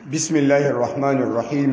بسم الله الرحمن الرحيم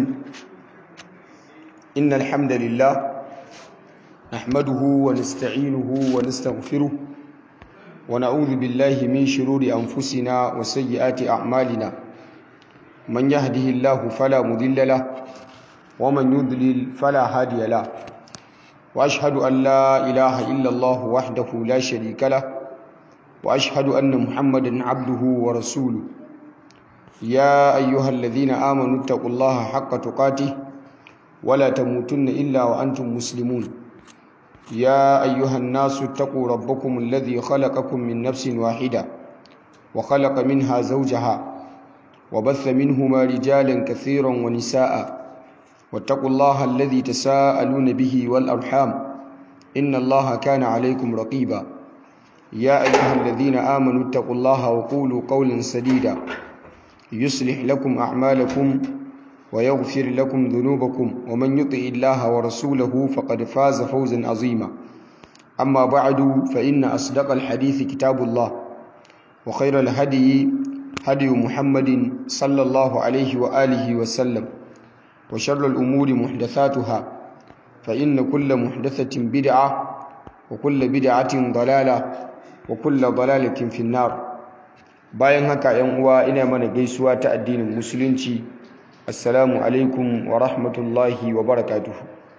إن الحمد لله نحمده ونستعينه ونستغفره ونعوذ بالله من شرور أنفسنا وسيئات أعمالنا من يهده الله فلا مضل له ومن يضلل فلا هادي له وأشهد أن لا إله إلا الله وحده لا شريك له وأشهد أن محمدا عبده ورسوله يا أيها الذين آمنوا اتقوا الله حق تقاته ولا تموتن إلا وأنتم مسلمون يا أيها الناس اتقوا ربكم الذي خلقكم من نفس واحدة وخلق منها زوجها وبث منهما رجالا كثيرا ونساء واتقوا الله الذي تساءلون به والأرحام إن الله كان عليكم رقيبا يا أيها الذين آمنوا اتقوا الله وقولوا قولا سديدا يصلح لكم أعمالكم ويغفر لكم ذنوبكم ومن يطع الله ورسوله فقد فاز فوزا عظيما أما بعد فإن أصدق الحديث كتاب الله وخير الهدي هدي محمد صلى الله عليه وآله وسلم وشر الأمور محدثاتها فإن كل محدثة بدعة وكل بدعة ضلالة وكل ضلالة في النار bayan haka yan uwa ina mana gaisuwa ta addinin musulunci assalamu alaikum wa rahmatullahi wa barakatuhu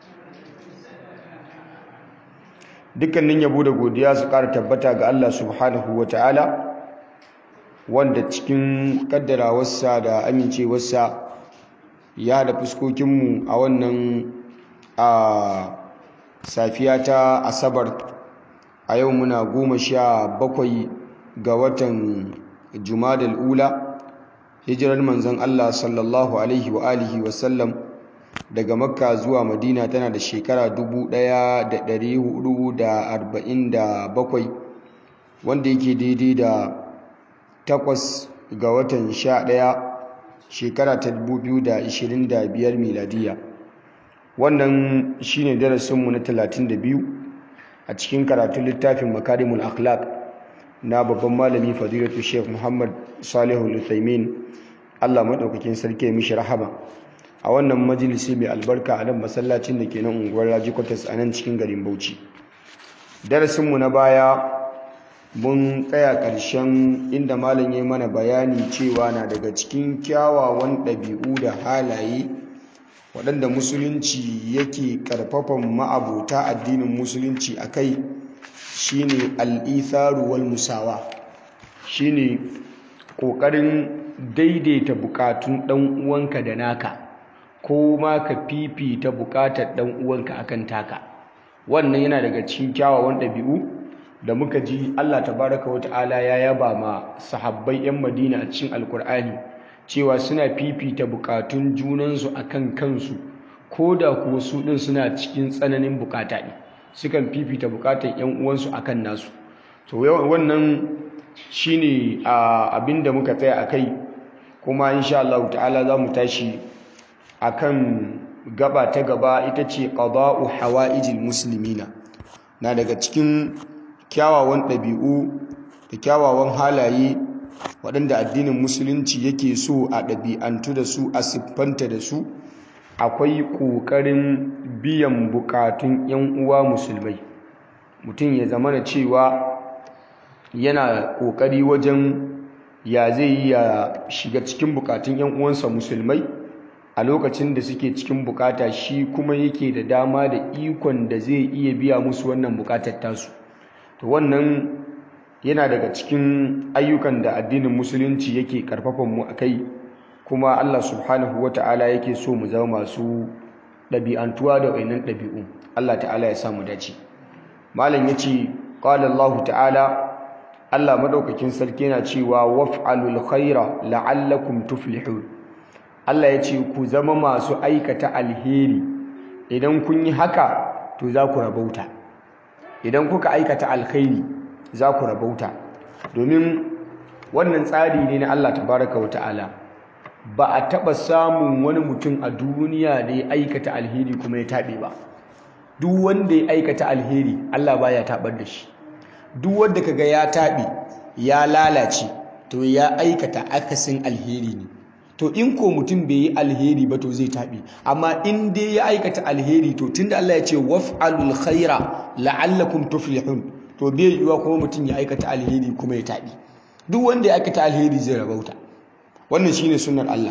dukkanin yabo da godiya su ƙara tabbata ga Allah subhanahu wa ta'ala wanda cikin kaddarawarsa da amincewarsa ya da fuskokinmu a wannan a safiya ta asabar a yau muna goma sha bakwai ga watan jumadal ula hijirar manzon Allah sallallahu alaihi wa alihi wa sallam daga makka zuwa madina tana da shekara 1447 wanda yake daidai da takwas ga watan sha ɗaya shekara ta 2025 miladiya wannan shine darasinmu na 32 a cikin karatun littafin makarimul akhlaq na babban malami fadilatu sheikh muhammad salihu luthaimin allah maɗaukakin sarki mishi rahama a wannan majalisi mai albarka a nan masallacin da ke nan unguwar raji kwatas a nan cikin garin bauchi darasinmu na baya mun tsaya ƙarshen inda malam ya mana bayani cewa na daga cikin kyawawan ɗabi'u da halaye waɗanda musulunci yake ƙarfafan ma'abota addinin musulunci a kai shine al'itharu wal musawa shine ƙoƙarin daidaita buƙatun ɗan uwanka da naka ko ma ka fifita buƙatar ɗan uwanka akan taka wannan yana daga cikin kyawawan ɗabi'u da muka ji Allah tabaraka wa ta'ala ya yaba ma sahabbai 'yan Madina a cikin Alkur'ani cewa suna fifita buƙatun junansu akan kansu ko da kuwa su ɗin suna cikin tsananin buƙata ne sukan fifita bukatar yan uwansu akan nasu to wannan shine abin da muka tsaya akai kuma insha Allah ta'ala za mu tashi akan gaba ta gaba ita ce qada'u hawaijil muslimina na daga cikin kyawawan ɗabi'u da kyawawan halaye waɗanda addinin musulunci yake so a ɗabi'antu da su a siffanta da su akwai ƙoƙarin biyan buƙatun 'yan uwa musulmai mutum ya zama na cewa yana ƙoƙari wajen ya zai yi ya shiga cikin buƙatun 'yan uwansa musulmai a lokacin da suke cikin buƙata shi kuma yake da dama da ikon da zai iya biya musu wannan buƙatar tasu to wannan yana daga cikin ayyukan da addinin musulunci yake ƙarfafan mu a kai kuma Allah subhanahu wa ta'ala yake so mu zama masu ɗabi'antuwa da wainan ɗabi'u Allah ta'ala ya samu dace malam ya ce ƙwallon Allah ta'ala Allah maɗaukakin sarki yana cewa waf'alul khaira la'allakum tuflihun Allah ya ce ku zama masu aikata alheri idan kun yi haka to za ku rabauta idan kuka aikata alkhairi za ku rabauta domin wannan tsari ne na Allah tabaraka wa ta'ala ba a taɓa samun wani mutum a duniya da ya aikata alheri kuma ya taɓe ba duk wanda ya aikata alheri Allah baya taɓar da shi duk wanda kaga ya taɓe ya lalace to ya aikata akasin alheri ne to in ko mutum bai yi alheri ba to zai taɓi amma in dai ya aikata alheri to tunda Allah ya ce waf'alul khaira la'allakum tuflihun to bai yiwuwa kuma mutum ya aikata alheri kuma ya taɓi duk wanda ya aikata alheri zai rabauta wannan shine sunnar Allah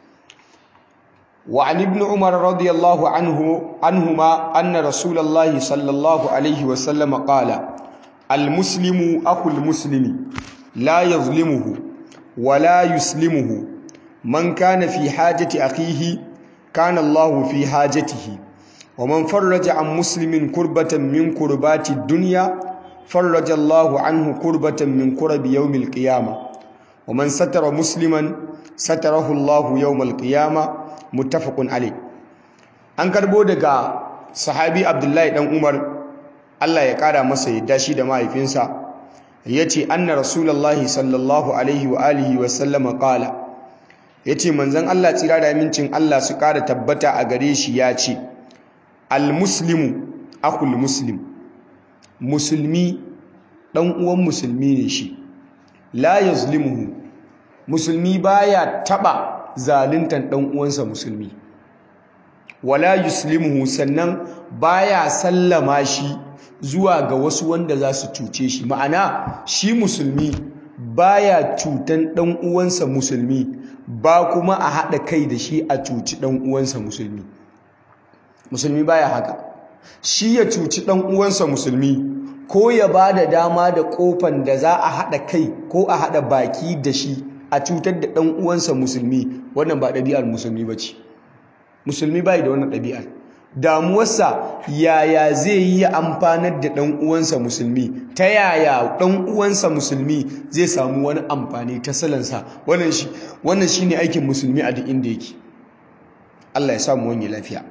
wa an ibn umar radiyallahu anhu anhuma anna rasulullahi sallallahu alaihi wa sallam qala al muslimu akhul muslimi la yazlimuhu wa la yuslimuhu man kana fi hajati akhihi kana Allah fi hajatihi wa man farraja an muslimin kurbatan min kurbati dunya فرج الله عنه كربة من كرب يوم القيامة ومن ستر مسلما ستره الله يوم القيامة متفق عليه an karbo daga sahabi abdullahi dan umar Allah ya kara masa yadda shi da mahaifinsa yace anna rasulullahi sallallahu alaihi wa alihi wa sallama qala yace manzon Allah tsira da amincin Allah su kara tabbata a gare shi yace al muslimu akhul muslim musulmi ɗan uwan musulmi ne shi la yazlimuhu musulmi baya taba zaluntan ɗan uwansa musulmi wala yuslimuhu sannan baya sallama shi zuwa ga wasu wanda za su cuce shi ma'ana shi musulmi baya cutan ɗan uwansa musulmi ba kuma a haɗa kai da shi a cuci ɗan uwansa musulmi musulmi baya haka shi ya cuci ɗan uwansa musulmi ko ya ba da dama da ƙofan da za a haɗa kai ko a haɗa baki da shi a cutar da ɗan uwansa musulmi wannan ba ɗabi'ar musulmi ba ce musulmi bai da wannan ɗabi'ar damuwarsa yaya zai yi ya amfanar da ɗan uwansa musulmi ta yaya ɗan uwansa musulmi zai samu wani amfani ta salansa wannan shi ne aikin musulmi a duk inda yake Allah ya samu wani lafiya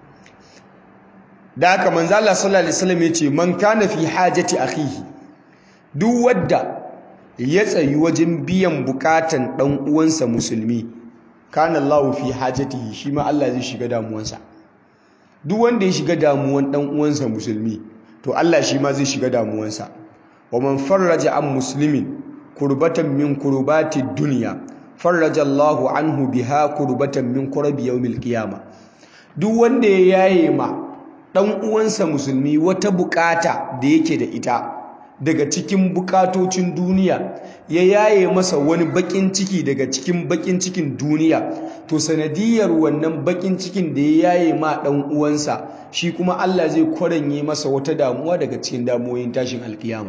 da haka manzo Allah sallallahu alaihi wasallam yace man kana fi hajati akhihi duk wanda ya tsayi wajen biyan bukatan dan uwansa musulmi kana Allah fi hajatihi shi ma Allah zai shiga damuwansa duk wanda ya shiga damuwan dan uwansa musulmi to Allah shi ma zai shiga damuwansa wa man farraja an muslimin kurbatan min kurbati dunya farraja Allahu anhu biha kurbatan min kurabi yawmil qiyamah duk wanda ya yaye ma ɗan uwansa musulmi wata bukata da yake da ita daga cikin bukatocin duniya ya yaye masa wani bakin ciki daga cikin bakin cikin duniya to sanadiyar wannan bakin cikin da ya yaye ma ɗan uwansa shi kuma Allah zai kwaranye masa wata damuwa daga cikin damuwoyin tashin alkiyama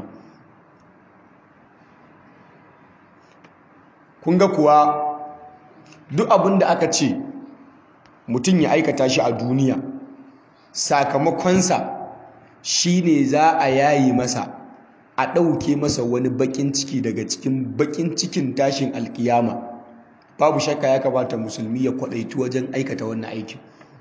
kun ga kuwa duk abin da aka ce mutum ya aikata shi a duniya sakamakonsa shi ne za a yayi masa a ɗauke masa wani baƙin ciki daga cikin baƙin cikin tashin alkiyama babu shakka ya kamata musulmi ya kwaɗaitu wajen aikata wannan aikin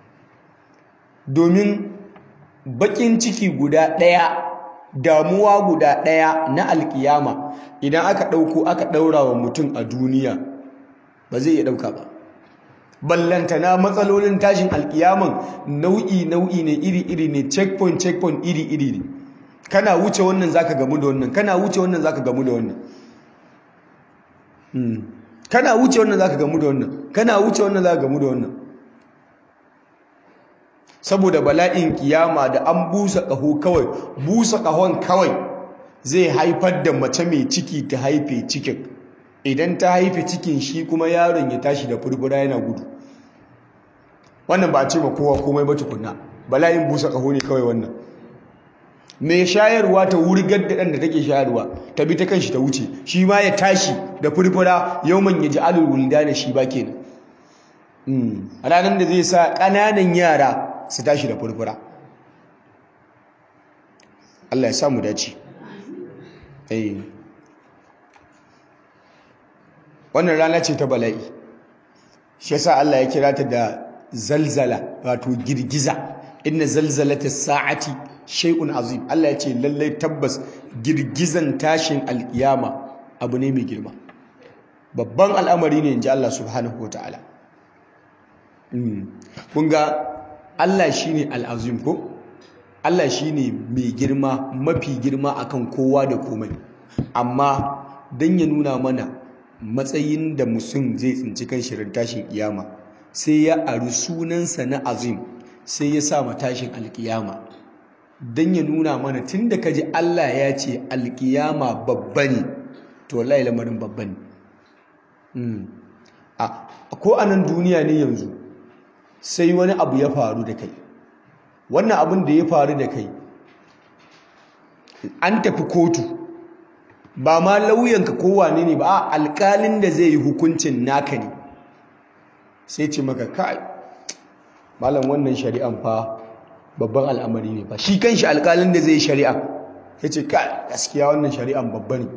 domin baƙin ciki guda ɗaya damuwa guda ɗaya na alkiyama idan aka ɗauko aka ɗaura wa mutum a duniya ba zai iya ɗauka ba ballantana matsalolin tashin alkiyaman nau'i nau'i ne iri iri ne checkpoint checkpoint iri iri ne kana wuce wannan zaka gamu da wannan kana wuce wannan zaka gamu da wannan kana wuce wannan zaka gamu da wannan kana wuce wannan zaka gamu da wannan saboda bala'in kiyama da an busa kaho kawai busa kahon kawai zai haifar da mace mai ciki ta haife cikin idan ta haife cikin shi kuma yaron ya tashi da furfura yana gudu wannan ba a ce ma kowa komai ba tukunna bala'in busa kaho ne kawai wannan mai shayarwa ta wurgar da ɗan da take shayarwa ta bi ta kanshi ta wuce shi ma ya tashi da furfura yauman ya ji alul wulda da shi ba kenan a ranar da zai sa ƙananan yara su tashi da furfura Allah ya samu dace wannan rana ce ta bala'i shi yasa Allah ya kira ta da zalzala wato girgiza inna zalzalata sa'ati shay'un azim Allah ya ce lallai tabbas girgizan tashin alkiyama abu ne mai girma babban al'amari ne inji Allah subhanahu wataala kun ga Allah shine al'azim ko Allah shine mai girma mafi girma akan kowa da komai amma dan ya nuna mana matsayin da mutum zai tsinci kan shirin tashin kiyama sai ya ari sunansa na azim sai ya sa ma tashin alkiyama don ya nuna mana tun da kaji Allah ya ce alkiyama babba ne to wallahi lamarin babba ne ko a nan duniya ne yanzu sai wani abu ya faru da kai wannan abin da ya faru da kai an tafi kotu ba ma lauyanka kowane ne ba a alkalin da zai yi hukuncin naka ne sai ce maka kai malam wannan shari'an fa babban al'amari ne ba shi kanshi alkalin da zai yi shari'a ya ce kai gaskiya wannan shari'an babba ne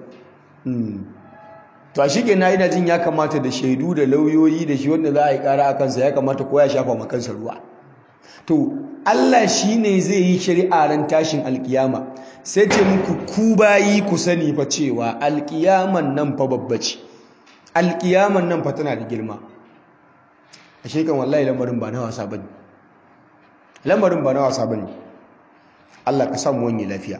to a shige na ina jin ya kamata da shaidu da lauyoyi da shi wanda za a yi kara a kansa ya kamata ko ya shafa ma kansa ruwa to Allah shi ne zai yi shari'a ran tashin alkiyama sai ce muku ku bayi ku sani fa cewa alkiyaman nan fa babba ce alkiyaman nan fa tana da girma a shekan wallahi lamarin ba na wasa bane lamarin ba na wasa bane Allah ka samu wani lafiya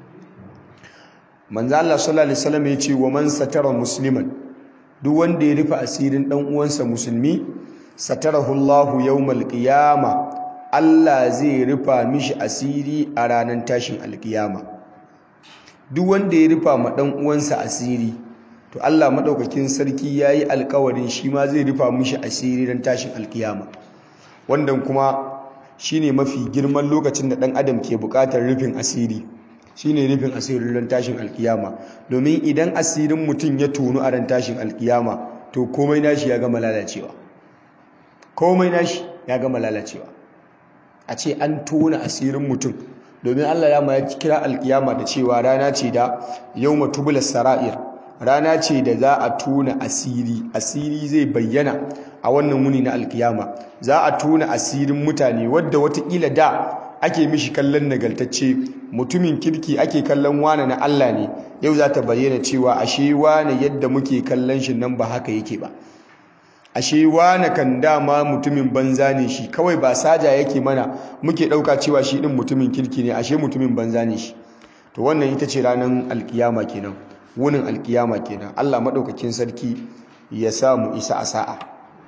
manzo Allah sallallahu alaihi wasallam ya ce wa man satara musliman duk wanda ya rufe asirin dan uwansa musulmi satarahu Allahu yawmal qiyama Allah zai rufa mishi asiri a ranar tashin alkiyama duk wanda ya rufa ma dan uwansa asiri to Allah madaukakin sarki yayi alkawarin shi ma zai rufa mishi asiri ran tashin alkiyama wannan kuma shine mafi girman lokacin da dan adam ke bukatar rufin asiri shine rufin asirin ran tashin alkiyama domin idan asirin mutum ya tonu a ran tashin alkiyama to komai nashi ya gama lalacewa komai nashi ya gama lalacewa a ce an tona asirin mutum domin Allah ya ya kira alkiyama da cewa rana ce da yawma tubula sara'ir rana ce da za a tona asiri asiri zai bayyana a wannan wuni na alkiyama za a tona asirin mutane wadda watakila da ake mishi kallon nagaltacce mutumin kirki ake kallon wane na Allah ne yau za ta bayyana cewa ashe wane yadda muke kallon shi nan ba haka yake ba ashe wane kan dama mutumin banza ne shi kawai ba saja yake mana muke ɗauka cewa shi ɗin mutumin kirki ne ashe mutumin banza ne shi to wannan ita ce ranar alkiyama kenan wunin alkiyama kenan Allah maɗaukakin sarki ya sa mu isa a sa'a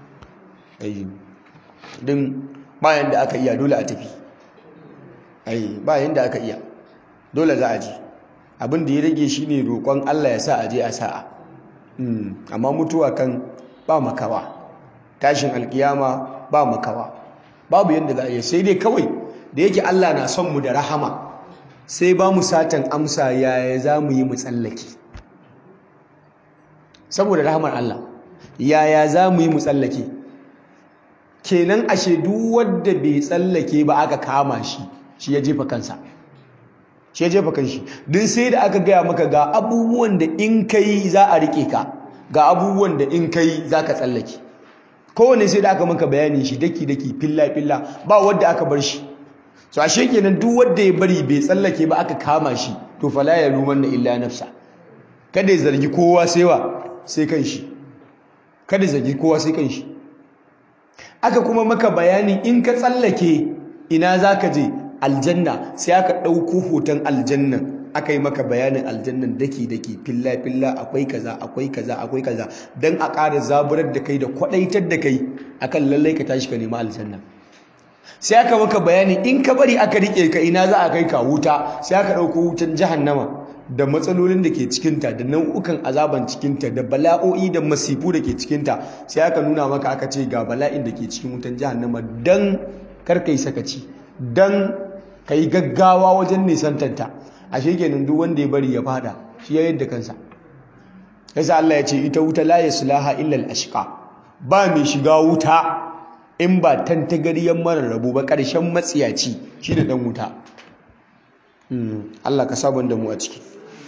din bayan da aka iya dole a tafi ai bayan da aka iya dole za a ji abin da ya rage shi ne roƙon Allah ya sa a je a sa'a amma mutuwa kan ba makawa tashin alkiyama ba makawa babu yadda za a yi sai dai kawai da yake Allah na son mu da rahama sai ba mu satan amsa yaya za mu yi mu tsallake saboda rahamar Allah yaya za mu yi mu tsallake kenan ashe duk wanda bai tsallake ba aka kama shi shi ya jefa kansa shi ya jefa kanshi din sai da aka gaya maka ga abubuwan da in kai za a rike ka ga abubuwan da in kai za ka tsallake kowane sai da aka maka bayani shi daki daki filla filla ba wanda aka bar shi so ashe kenan duk wanda ya bari bai tsallake ba aka kama shi to fala ya ruman da illa nafsa kada ya zargi kowa sai wa sai kanshi kada ya zargi kowa sai kanshi aka kuma maka bayani in ka tsallake ina zaka je aljanna sai aka ɗauko hoton aljannan aka yi maka bayanin aljannan daki-daki filla-filla akwai kaza akwai kaza akwai kaza don a ƙara zaburar da kai da kwaɗaitar da kai akan lallai ka tashi ka nemi aljanna sai aka maka bayani in ka bari aka riƙe ka ina za a kai ka wuta sai aka ɗauko wutan jahannama da matsalolin da ke cikinta da nau'ukan azaban cikinta da bala'o'i da masifu da ke cikinta sai aka nuna maka aka ce ga bala'in da ke cikin wutan jahannama don kar ka yi sakaci don ka yi gaggawa wajen nisantanta a shekenin duk wanda ya bari ya fada shi ya yadda kansa yasa Allah ya ce ita wuta la yaslaha illa al-ashqa ba mai shiga wuta in ba tantagariyar mara rabu ba ƙarshen matsiyaci shine dan wuta Allah ka sabon da mu a ciki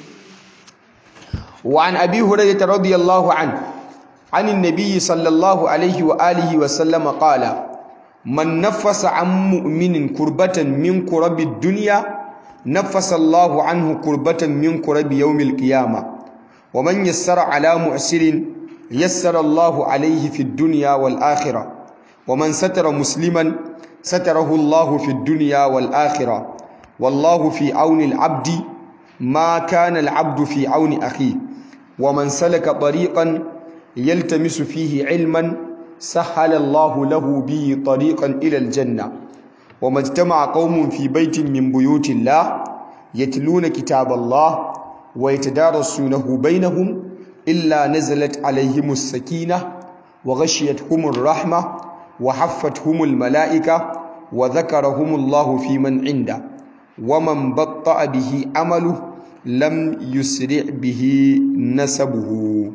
wa an abi hurairah radiyallahu an عن النبي صلى الله عليه وآله وسلم قال من نفس عن مؤمن كربة من كرب الدنيا نفس الله عنه كربة من كرب يوم القيامة ومن يسر على مؤسر يسر الله عليه في الدنيا والآخرة ومن ستر مسلما ستره الله في الدنيا والآخرة والله في عون العبد ما كان العبد في عون أخيه ومن سلك طريقا yaltamisu fihi ilman sahala Allah lahu bihi tariqan ila aljanna wa majtama'a qaumun fi baitin min buyutillah yatluna kitaballah wa yatadarasunahu bainahum illa nazalat alaihimus sakinah wa ghashiyatuhumur rahmah wa haffathumul malaika wa dhakarahumullahu fi man 'inda wa man batta'a bihi amaluhu lam yusri bihi nasabuhu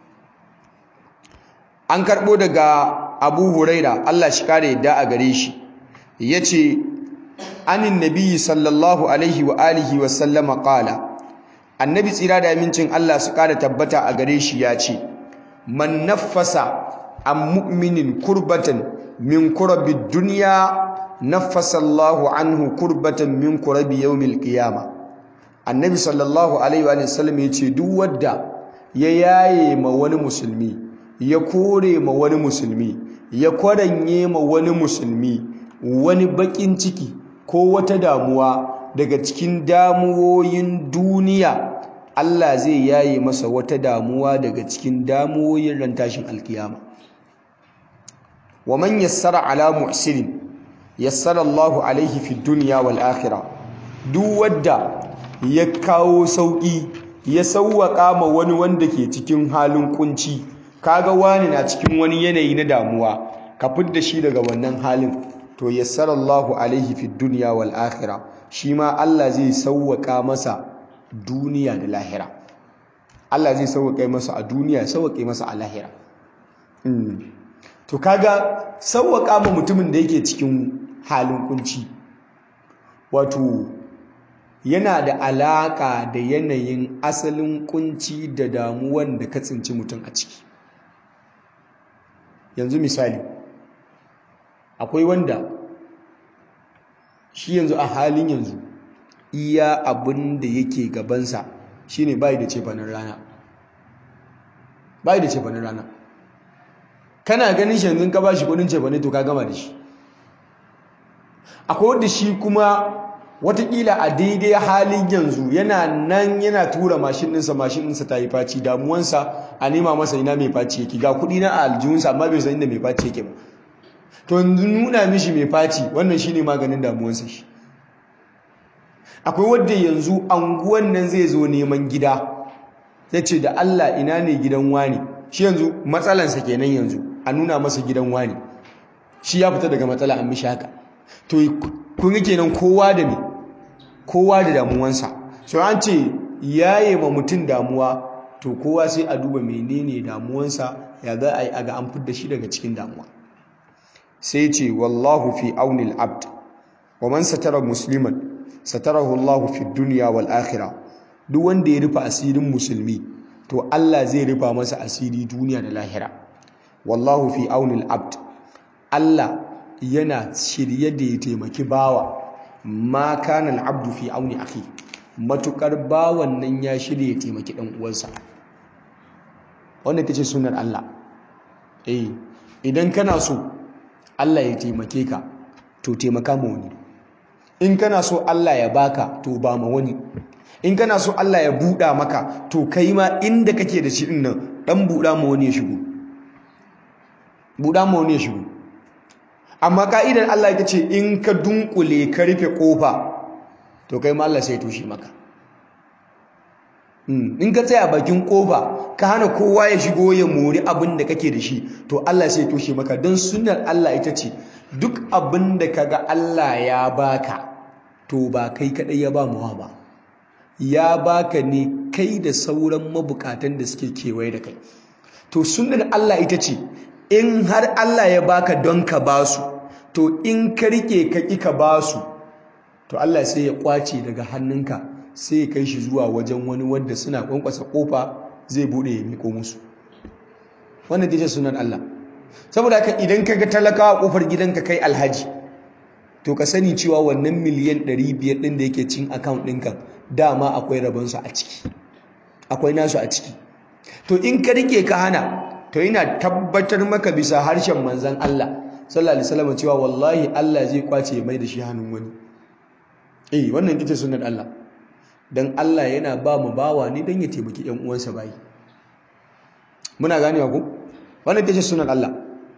an karbo daga Abu Huraira Allah shi kare yadda a gare shi yace anin nabiyyi sallallahu alaihi wa alihi wa sallama qala annabi tsira da amincin Allah su kare tabbata a gare shi yace man naffasa an mu'minin kurbatan min kurabid dunya naffasa Allahu anhu kurbatan min kurabi yawmil qiyamah annabi sallallahu alaihi wa sallam ya ce duk wadda ya yaye ma wani musulmi ya kore ma wani musulmi ya kwaranye ma wani musulmi wani bakin ciki ko wata damuwa daga cikin damuwoyin duniya Allah zai yaye masa wata damuwa daga cikin damuwoyin ran tashin alkiyama wa man yassara ala muhsinin yassara Allahu alaihi fid dunya wal akhirah duk wadda ya kawo sauƙi ya sauwaƙa ma wani wanda ke cikin halin kunci kaga wani na cikin wani yanayi na damuwa ka fidda shi daga wannan halin to yassarallahu alaihi fid dunya wal akhirah shi ma Allah zai sauwaƙa masa duniya da lahira Allah zai sauwaƙe masa a duniya ya sauwaƙe masa a lahira to kaga sauwaƙa ma mutumin da yake cikin halin kunci wato yana da alaƙa da yanayin asalin kunci da damuwan da ka tsinci mutum a ciki yanzu misali akwai wanda shi yanzu a halin yanzu iya abin da yake gabansa shine bai da cefanin rana bai da cefanin rana kana ganin shi yanzu ka ba shi kudin cefanin to ka gama da shi akwai wanda shi kuma watakila a daidai halin yanzu yana nan yana tura mashin ɗinsa mashin ɗinsa ta yi faci damuwansa a nema masa ina mai faci yake ga kuɗi na aljihunsa amma bai san inda mai faci yake ba to yanzu nuna mishi mai faci wannan shine maganin damuwansa shi akwai wadda yanzu anguwan nan zai zo neman gida ya ce da Allah ina ne gidan wani shi yanzu matsalansa kenan yanzu a nuna masa gidan wani shi ya fita daga matsala an mishi haka to kun yi kenan kowa da me kowa da damuwansa so an ce yaye ma mutum damuwa to kowa sai a duba menene damuwansa ya za a yi aga an fidda shi daga cikin damuwa sai ce wallahu fi aunil abd wa man satara musliman satarahu Allah fi dunya wal akhirah duk wanda ya rufe asirin musulmi to Allah zai rufa masa asiri duniya da lahira wallahu fi aunil abd Allah yana shirye da ya taimaki bawa ma kana al-abdu fi auni akhi matukar bawan nan ya shirye ya taimaki dan uwansa wannan tace sunnar Allah eh idan kana so Allah ya taimake ka to taimaka ma wani in kana so Allah ya baka to ba ma wani in kana so Allah ya buɗa maka to kai ma inda kake da shi din nan dan buɗa ma wani ya shigo buɗa ma wani ya shigo amma ka'idar Allah ita ce in ka dunkule ka rufe kofa to kai ma Allah sai toshe maka in ka tsaya bakin kofa ka hana kowa ya shigo ya mori abin da kake da shi to Allah sai toshe maka don sunnar Allah ita ce duk abin da kaga Allah ya baka to ba kai kadai ya ba muwa ba ya baka ne kai da sauran mabukatan da suke kewaye da kai to sunnar Allah ita ce in har Allah ya baka don ka basu to in ka rike ka ki ka basu to Allah sai ya kwace daga hannunka sai ya kai shi zuwa wajen wani wanda suna kwankwasa kofa zai bude ya miko musu wannan tace sunan Allah saboda haka idan ka ga talakawa kofar gidanka kai alhaji to ka sani cewa wannan miliyan 500 din da yake cin account ɗinka dama akwai rabonsu a ciki akwai nasu a ciki to in ka rike ka hana to ina tabbatar maka bisa harshen manzan Allah sallallahu alaihi wasallam cewa wallahi Allah zai kwace mai da shi hannun wani eh wannan ita sunnar Allah dan Allah yana ba mu bawa ne dan ya taimaki ƴan uwansa bayi muna ganewa ko wannan ita ce sunan Allah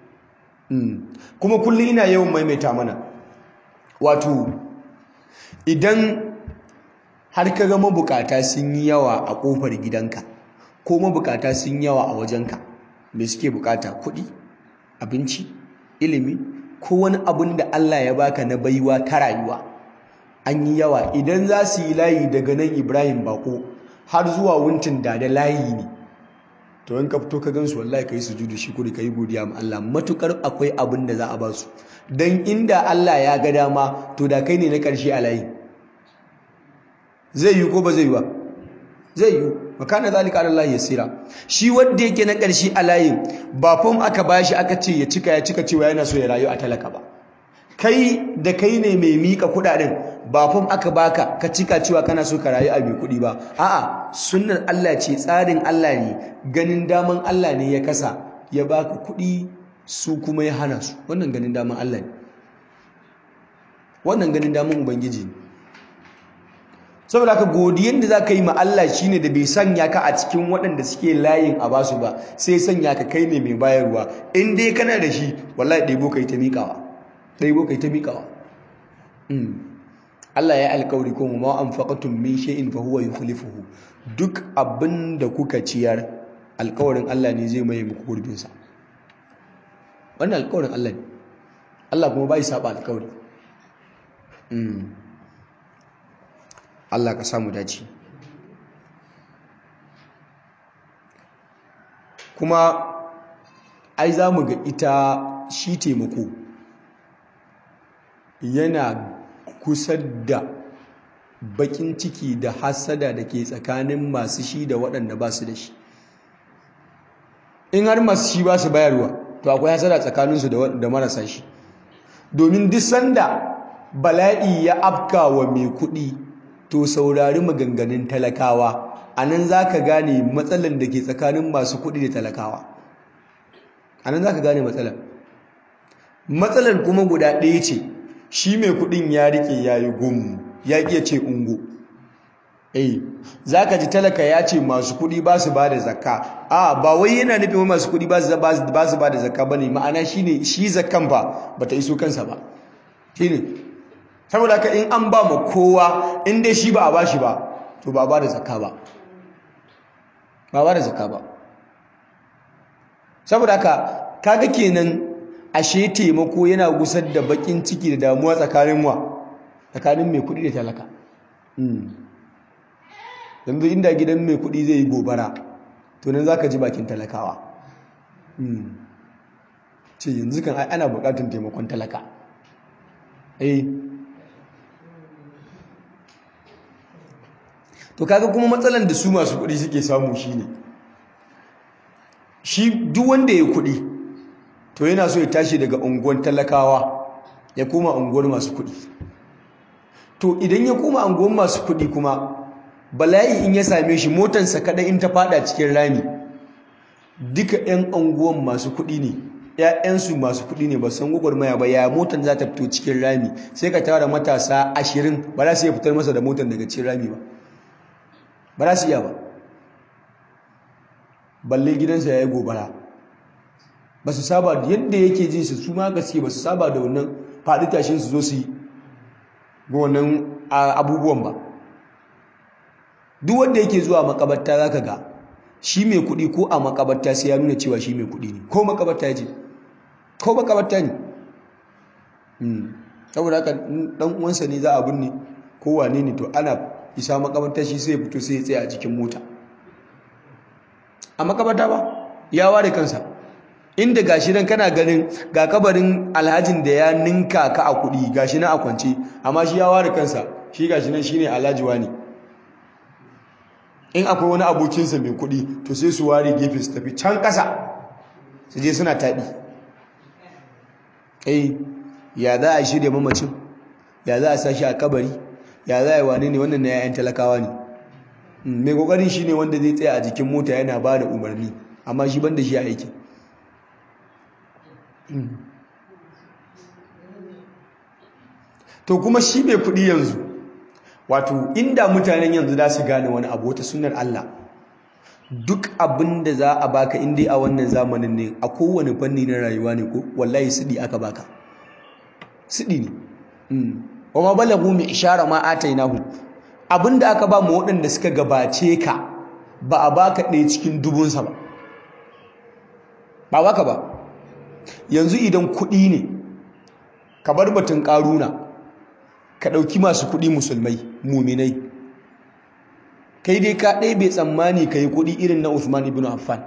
kuma kullum ina yawan maimaita mana wato idan har ka ga mabukata sun yi yawa a kofar gidanka ko mabukata sun yawa a wajenka me suke bukata kuɗi abinci ilimi ko wani abin da Allah ya baka na baiwa ta rayuwa an yi yawa idan za su yi layi daga nan Ibrahim Bako har zuwa wuntin da da layi ne to in ka fito ka gansu wallahi kai sujudu shi kuri kai godiya ma Allah matukar akwai abin da za a ba su dan inda Allah ya ga dama to da kai ne na karshe a layi zai yi ko ba zai yi ba zai yi makana zalika ala Allah yasira shi wanda yake na karshe a layin ba fam aka bashi aka ce ya cika ya cika cewa yana so ya rayu a talaka ba kai da kai ne mai mika kudaden ba fam aka baka ka cika cewa kana so ka rayu a mai kudi ba a'a sunnar Allah ce tsarin Allah ne ganin daman Allah ne ya kasa ya baka kudi su kuma ya hana su wannan ganin daman Allah ne wannan ganin daman ubangiji ne saboda haka godiyan da za ka yi ma Allah shine da bai sanya ka a cikin waɗanda suke layin a basu ba sai sanya ka kai ne mai bayarwa in dai kana da shi wallahi ɗaibo kai ta miƙawa ɗaibo kai ta miƙawa Allah ya alƙawari ko ma anfaqatum min shay'in fa huwa yukhlifuhu duk abin da kuka ciyar alƙawarin Allah ne zai mai muku gurbin sa wannan alƙawarin Allah ne Allah kuma bai saba alƙawari Allah ka samu dace kuma ai za mu ga ita shi taimako yana kusa da bakin ciki da hasada da ke tsakanin masu shi da waɗanda ba su da shi in har masu shi ba su bayarwa to akwai hasada tsakaninsu da marasa shi domin duk sanda bala'i ya afka wa mai kuɗi to saurari maganganun talakawa a nan za ka gane matsalan da ke tsakanin masu kuɗi da talakawa a nan za ka gane matsalan matsalar kuma guda ɗaya ce shi mai kuɗin ya riƙe ya yi gum ya ƙiya ce ungo eh za ka ji talaka ya ce masu kuɗi ba su ba da zakka a ba wai yana nufin masu kuɗi ba su ba da zakka ba ne ma'ana shi ne shi zakkan ba ba ta iso kansa ba shi ne saboda ka in an ba ma kowa in dai shi ba a bashi ba to ba ba da zakka ba ba ba da zakka ba saboda ka kaga kenan ashe taimako yana gusar da bakin ciki da damuwa tsakanin wa tsakanin mai kudi da talaka yanzu inda gidan mai kudi zai yi gobara to nan zaka ji bakin talakawa ce yanzu kan ana bukatun taimakon talaka eh to kaga kuma matsalan da su masu kuɗi suke samu shine shi duk wanda ya kuɗi to yana so ya tashi daga unguwar talakawa ya koma unguwar masu kuɗi to idan ya koma unguwar masu kuɗi kuma bala'i in ya same shi motansa kaɗai in ta fada cikin rami duka 'yan unguwar masu kuɗi ne ‘ya'yansu masu kuɗi ne ba san gwagwarmaya ba ya motan za ta fito cikin rami sai ka tara matasa ashirin ba za su iya fitar masa da motan daga cikin rami ba ba za su iya ba balle gidansa ya yi gobara ba su saba da yadda yake jin su su ma gaske ba su saba da wannan faɗi tashin su zo su yi ga wannan abubuwan ba duk wanda yake zuwa makabarta za ka ga shi mai kuɗi ko a makabarta sai ya nuna cewa shi mai kuɗi ne ko makabarta je ko makabarta ne saboda haka ɗan uwansa ne za a binne ko wane ne to ana isa makabarta shi sai ya fito sai ya tsaya a cikin mota a makabarta ba ya ware kansa inda gashi nan kana ganin ga kabarin alhajin da ya ninka ka a kuɗi gashi nan a kwance amma shi ya ware kansa shi gashi nan shine alhaji wani in akwai wani abokinsa mai kuɗi to sai su ware gefe su tafi can ƙasa su je suna taɗi eh ya za a shirya mamacin ya za a sashi a kabari ya za a yi wane ne wannan na yayan talakawa ne mai kokarin shi ne wanda zai tsaya a jikin mota yana ba da umarni amma shi ban da shi a aikin to kuma shi mai kudi yanzu wato inda mutanen yanzu za su gane wani abu wata sunar Allah duk abin da za a baka inda a wannan zamanin ne a kowane fanni na rayuwa ne ko wallahi siɗi aka baka siɗi ne wa ma balagu mai ishara ma atainahu abin da aka ba mu waɗanda suka gabace ka ba a baka ɗaya cikin dubunsa ba ba baka ba yanzu idan kuɗi ne ka bar batun ƙaruna ka ɗauki masu kuɗi musulmai muminai kai dai ka ɗaya bai tsammani ka yi kuɗi irin na Uthman ibn Affan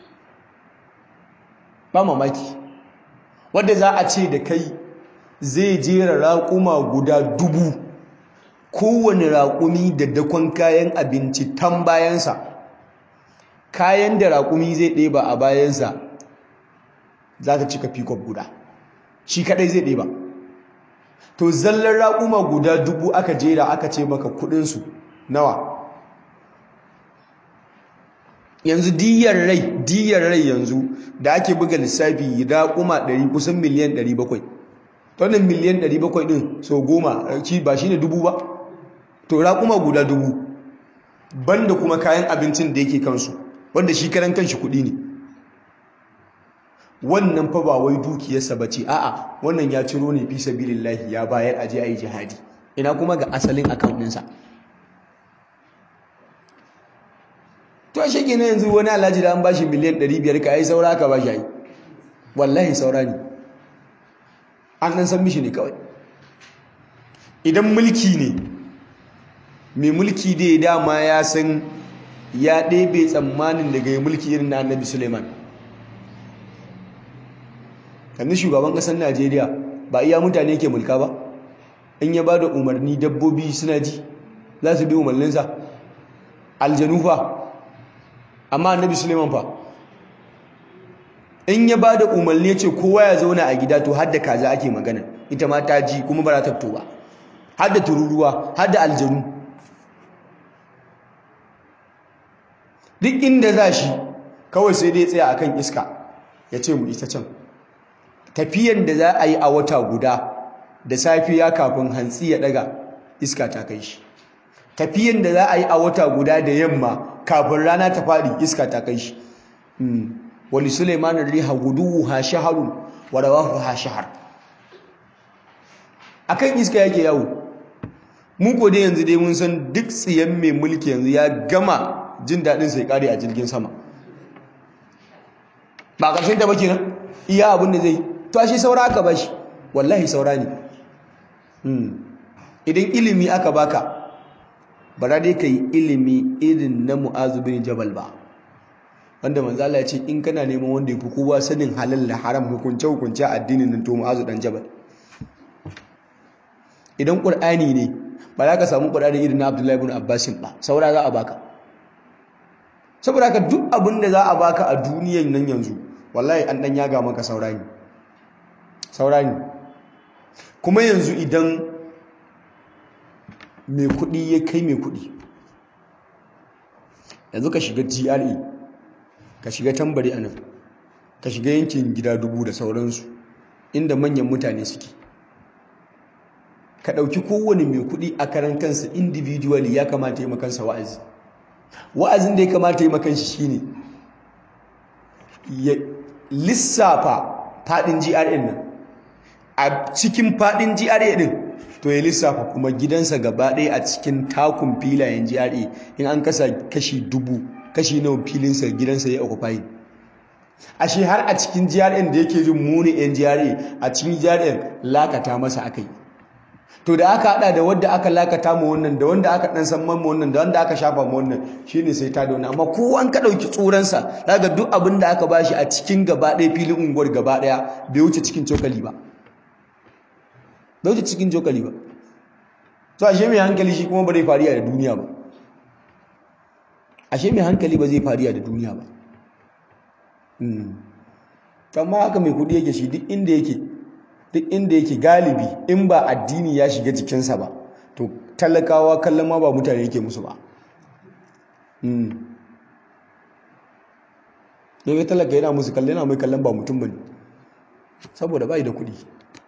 ba mamaki wadda za a ce da kai zai jera raƙuma guda dubu kowane raƙumi da dakon kayan abinci tan bayansa kayan da raƙumi zai ɗeba a bayansa za ta cika fikon guda shi kaɗai zai ɗeba to zallar raƙuma guda dubu aka jera aka ce maka kuɗinsu nawa yanzu diyar rai diyar rai yanzu da ake buga lissafi raƙuma 100 kusan miliyan 700 wannan miliyan 700 din so goma ci ba shine dubu ba to raƙuma guda dubu banda kuma kayan abincin da yake kansu wanda shi karan kanshi kuɗi ne wannan fa ba wai dukiyarsa ba ce a'a wannan ya ciro ne fi sabilillahi ya bayar aje ayi jihadi ina kuma ga asalin account ɗinsa to shi ke yanzu wani alhaji da an bashi miliyan 500 ka yi saura ka bashi yi wallahi saura ne an ɗan san mishi ne kawai idan mulki ne mai mulki dai dama ya san ya ɗebe tsammanin daga yi mulki irin na annabi suleiman yanzu shugaban ƙasar najeriya ba iya mutane ke mulka ba in ya ba da umarni dabbobi suna ji za su bi umarninsa aljanu fa amma annabi suleiman fa in ya ba da umarni ya ce kowa ya zauna a gida to hadda kaza ake magana ita ma ta ji kuma ba ta fito ba hadda tururuwa hadda aljanu duk inda za shi kawai sai dai tsaya akan iska ya ce mu ita can tafiyan da za a yi a wata guda da safiya kafin hantsi ya daga iska ta kai shi tafiyan da za a yi a wata guda da yamma kafin rana ta faɗi iska ta kai shi wali suleiman riha guduwu ha shaharun wa rawahu ha shahar akan iska yake yawo mu ko dai yanzu dai mun san duk tsiyan mai mulki yanzu ya gama jin daɗin sai kare a jirgin sama ba ƙarshen ta ba kenan iya abin da zai to ashe saura aka bashi wallahi saura ne idan ilimi aka baka ba za dai ka yi ilimi irin na mu'azu bin jabal ba wanda manzo Allah ya ce in kana neman wanda yafi kowa sanin halal da haram hukunce hukunce addinin nan to mu'azu dan jabal idan qur'ani ne ba za ka samu qur'ani irin na Abdullahi ibn Abbas ba saura za a baka saboda haka duk abin da za a baka a duniyan nan yanzu wallahi an dan yaga maka saura ne saura ne kuma yanzu idan mai kuɗi ya kai mai kuɗi yanzu ka shiga GRA ka shiga tambari anan ka shiga yankin gida dubu da sauransu inda manyan mutane suke ka ɗauki kowane mai kuɗi a karan kansa individually ya kamata yi makansa wa'azi wa'azin da ya kamata yi makanshi shine ya lissafa faɗin GRA nan a cikin faɗin GRA ɗin to ya lissafa kuma gidansa gaba ɗaya a cikin takun filayen GRA in an kasa kashi dubu kashi nawa filinsa gidansa ya occupy ashe har a cikin GRA da yake jin muni yan GRA a cikin GRA lakata masa akai to da aka hada da wanda aka lakata mu wannan da wanda aka dan san mu wannan da wanda aka shafa mu wannan shine sai ta da wannan amma kowan ka dauki tsuransa zaka duk abin da aka bashi a cikin gaba ɗaya filin unguwar gaba ɗaya bai wuce cikin cokali ba bai wuce cikin cokali ba to ashe mai hankali shi kuma ba zai fariya da duniya ba ashe mai hankali ba zai fariya da duniya ba amma haka mai kudi yake shi duk inda yake duk inda yake galibi in ba addini ya shiga jikinsa ba to talakawa kallon ma ba mutane yake musu ba ne talaka yana musu kallon yana mai kallon ba mutum ba ne saboda bai da kudi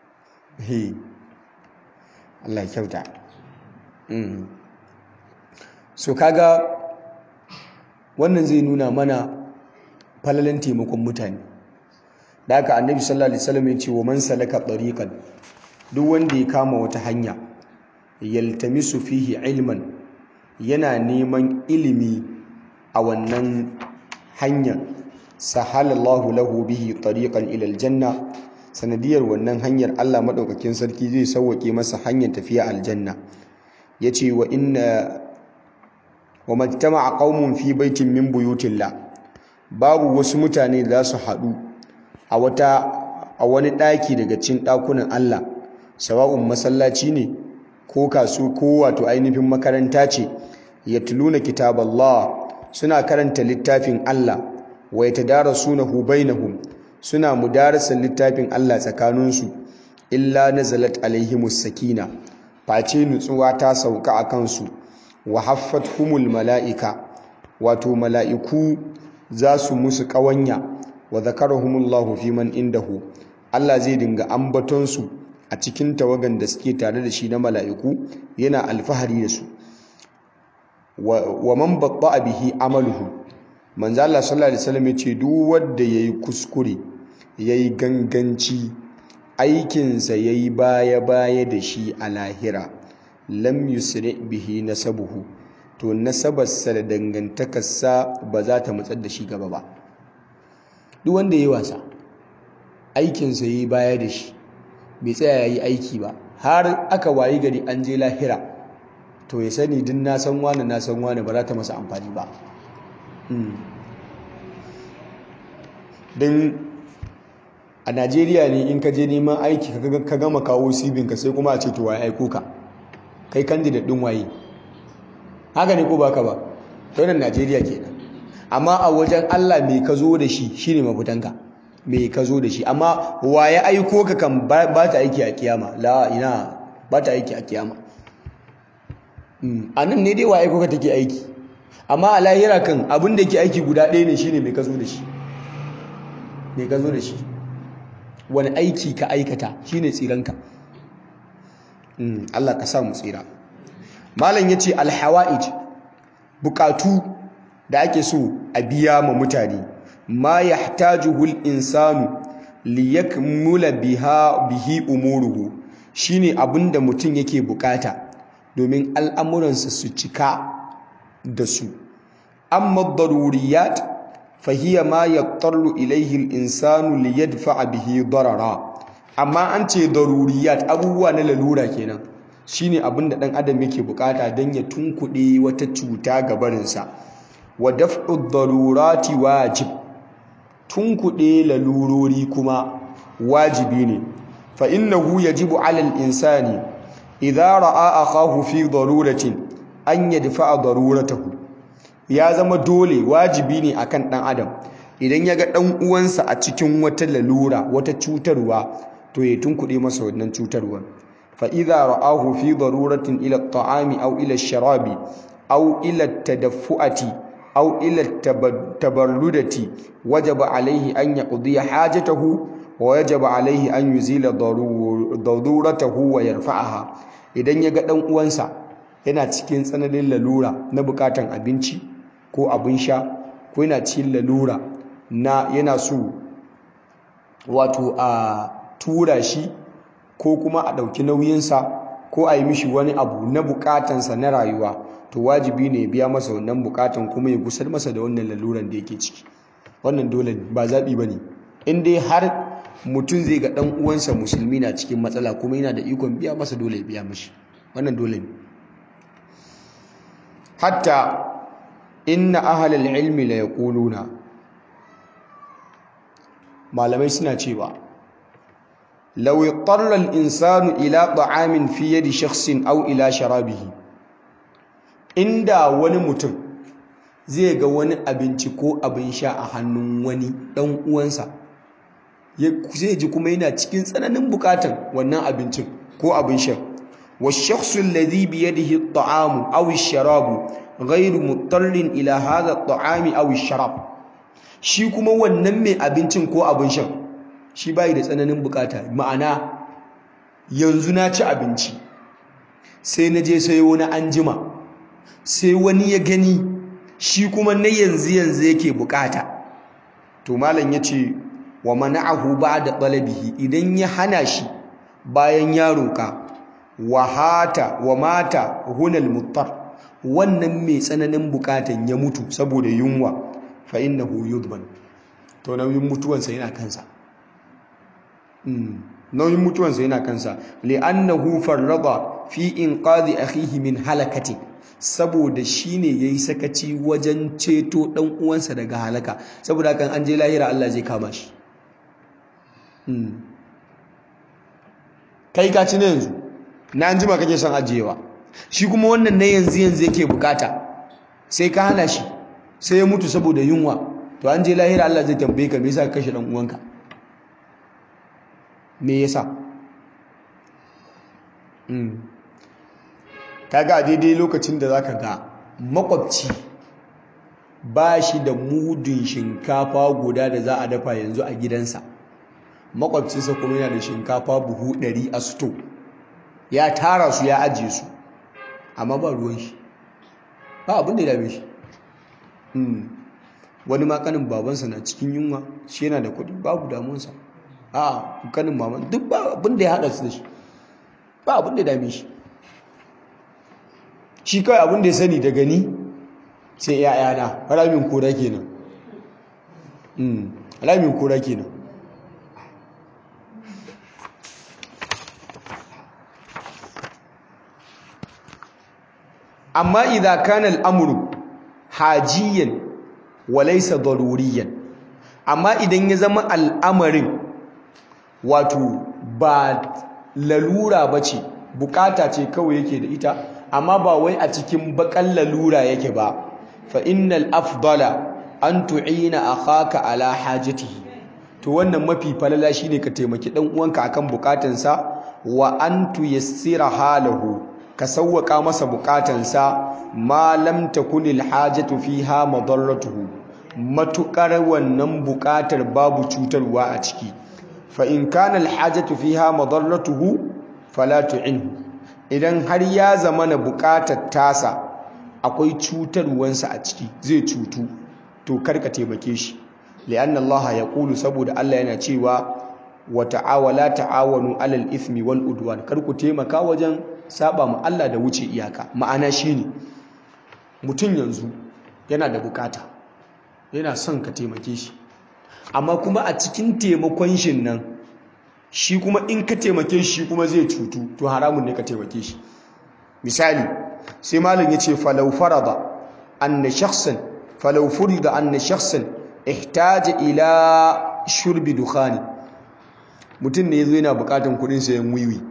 Allah kyauta so kaga wannan zai nuna mana falalan taimakon mutane da haka annabi sallallahu alaihi wasallam ya ce wa man salaka tariqan duk wanda ya kama wata hanya yaltamisu fihi ilman yana neman ilimi a wannan hanyar sahalallahu lahu bihi tariqan ila aljanna sanadiyar wannan hanyar Allah madaukakin sarki zai sauwake masa hanyar tafiya aljanna yace wa inna wa majtama'a qaumun fi baitin min buyutillah babu wasu mutane da za su haɗu a wata a wani ɗaki daga cikin ɗakunan Allah sawa'un masallaci ne ko kasu ko wato ainihin makaranta ce yatluna kitaballah suna karanta littafin Allah wa yatadarasunahu bainahum suna mudarasan littafin Allah tsakaninsu illa nazalat alaihimus sakina face nutsuwa ta sauka a kansu wa humul mala'ika wato mala'iku za su musu ƙawanya wa zakarahumullahu fi man indahu Allah zai dinga ambatonsu a cikin tawagan da suke tare da shi na mala'iku yana alfahari da su wa man babba bihi amaluhu manzo Allah sallallahu alaihi wasallam yace duk wanda yayi kuskure yayi ganganci aikinsa yayi baya baya da shi a lahira lam yusri bihi nasabuhu to nasabarsa da dangantakarsa ba za ta matsar da shi gaba ba duk wanda yayi wasa aikinsa yayi baya da shi bai tsaya yayi aiki ba har aka wayi gari an je lahira to ya sani din na san wani na san wani ba za ta masa amfani ba don a najeriya ne in ka je neman aiki ka gama kawo sibinka sai kuma a ce to waye aiko ka kai candidate din waye haka ne ko baka ba to nan najeriya kenan amma a wajen allah mai ka zo da shi shine mafitanka mai ka zo da shi amma waye aiko ka kan ba ta aiki a kiyama la ina ba ta aiki a kiyama a nan ne dai waye aiko ka take aiki amma a lahira kan abin da ke aiki guda ɗaya ne shine mai ka zo da shi mai ka zo da shi wani aiki ka aikata shine tsiranka Allah ka sa mu tsira malam yace alhawaij bukatu da ake so a biya ma mutane ma yahtajuhu al-insanu liyakmula biha bihi umuruhu shine abinda mutum yake bukata domin al'amuransa su cika da su amma daruriyat fahiya ma yaqtarru ilayhi al-insanu liyadfa'a bihi darara amma an ce daruriyat abubuwa na lalura kenan shine abin da dan adam yake bukata dan ya tunkuɗe wata cuta ga barinsa wa daf'u darurati wajib tunkuɗe lalurori kuma wajibi ne fa innahu yajibu 'ala al-insani idza ra'a akahu fi daruratin an yadfa'a daruratahu ya zama dole wajibi ne akan dan adam idan ya ga dan uwansa a cikin wata lalura wata cutarwa to ya tunkuɗe masa wannan cutarwar fa idza ra'ahu fi daruratin ila at-ta'ami aw ila ash-sharabi aw ila at-tadaffuati aw ila at-tabarrudati wajaba alayhi an yaqdi hajatahu wa wajaba alayhi an yuzila daruratahu wa yarfa'aha idan ya ga dan uwansa yana cikin tsananin lalura na bukatan abinci ko abin sha ko yana cikin lalura na yana so wato a tura shi ko kuma a ɗauki nauyinsa ko a yi mishi wani abu na bukatansa na rayuwa to wajibi ne biya masa wannan bukatan kuma ya gusar masa da wannan laluran da yake ciki wannan dole ba zaɓi ba ne in dai har mutum zai ga ɗan uwansa musulmi na cikin matsala kuma yana da ikon biya masa dole ya biya mashi wannan dole ne hatta inna ahlal ilmi la yaquluna malamai suna cewa law yattara al insanu ila ta'amin fi yadi shakhsin aw ila sharabihi inda wani mutum zai ga wani abinci ko abin sha a hannun wani dan uwansa zai ji kuma yana cikin tsananin bukatan wannan abincin ko abin sha والشخص الذي بيده الطعام أو الشراب غير مضطر إلى هذا الطعام أو الشراب shi kuma wannan mai abincin ko abin shan shi bai da tsananin bukata ma'ana yanzu na ci abinci sai na je sayo wani anjima sai wani ya gani shi kuma na yanzu yanzu yake bukata to malam yace wa mana'ahu ba'da talabihi idan ya hana shi bayan ya roka wa hata wa mata hunal muttar wannan mai tsananin bukatan ya mutu saboda yunwa fa innahu yudban to nauyin mutuwansa yana kansa nauyin mutuwansa yana kansa li'annahu farrada fi inqadhi akhihi min halakati saboda shine yayi sakaci wajen ceto dan uwansa daga halaka saboda kan an je lahira Allah zai kama shi kai ka ci ne yanzu na an jima kake son ajiyewa shi kuma wannan na yanzu yanzu yake bukata sai ka hana shi sai ya mutu saboda yunwa to an je lahira Allah zai tambaye ka me yasa ka kashe dan uwanka me yasa mm kaga a daidai lokacin da zaka ga makwabci ba shi da mudun shinkafa guda da za a dafa yanzu a gidansa makwabcinsa kuma yana da shinkafa buhu 100 a sto ya tara su ya ajiye su amma ba ruwan shi ba abin da ya dame shi wani makanin babansa na cikin yunwa shi yana da kuɗi babu damunsa a kanin maman duk ba abin da ya haɗa su da shi ba abin da ya dame shi shi kawai abin da ya sani daga ni sai ‘ya'yana ramin kora kenan ramin kora kenan amma idan kana al'amuru hajiyan walaisa daruriyan amma idan ya zama al'amarin wato ba lalura ba ce bukata ce kawai yake da ita amma ba wai a cikin bakan lalura yake ba fa innal afdala an tu'ina akhaka ala hajatihi to wannan mafi falala shine ka taimaki dan uwanka akan bukatansa wa an tuyassira halahu ka sauwaka masa bukatansa ma lam takunil hajatu fiha madarratuhu matukar wannan bukatar babu cutarwa a ciki fa in kana al hajatu fiha madarratuhu fala tu'inhu idan har ya zama na bukatar tasa akwai cutarwansa a ciki zai cutu to karka taimake shi li'anna Allah ya kulu saboda Allah yana cewa wa ta'awala ta'awanu alal ithmi wal udwan kar ku taimaka wajen saba ma Allah da wuce iyaka ma'ana shine mutum yanzu yana da bukata yana son ka taimake shi amma kuma a cikin taimakon shin nan shi kuma in ka taimake shi kuma zai cutu to haramun ne ka taimake shi misali sai malam yace falau farada anna shakhsan falau furida anna shakhsan ihtaja ila shurbi dukhani mutum ne yazo yana bukatan kudin sayan wiwi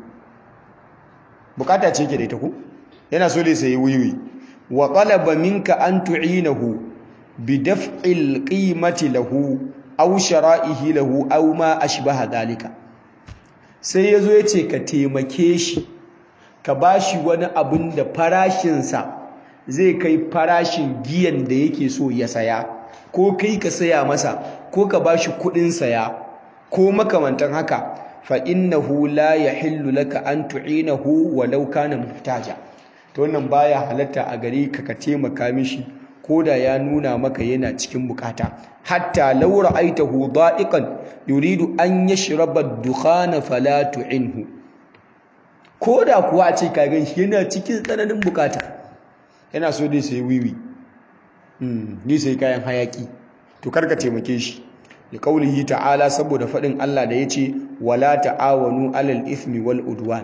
bukata ce yake da ita ko yana so ne sayi wiwi wa talaba minka an tu'inahu bi daf'il qimati lahu aw shara'ihi lahu aw ma ashbaha dalika sai yazo yace ka taimake shi ka bashi wani abin da farashinsa zai kai farashin giyan da yake so ya saya ko kai ka saya masa ko ka bashi kudin saya ko makamantan haka fa innahu la yahillu laka an tu'inahu walau kana muhtaja to wannan baya halatta a gare ka ka taimaka mishi koda ya nuna maka yana cikin bukata hatta law ra'aytahu da'iqan yuridu an yashraba ad-dukhana fala tu'inhu koda kuwa a ce ka gan shi yana cikin tsananin bukata yana so dai sai wiwi ni sai kayan hayaki to karka taimake shi da kaulihi ta'ala saboda faɗin Allah da ya ce wala ta'awanu alal ithmi wal udwan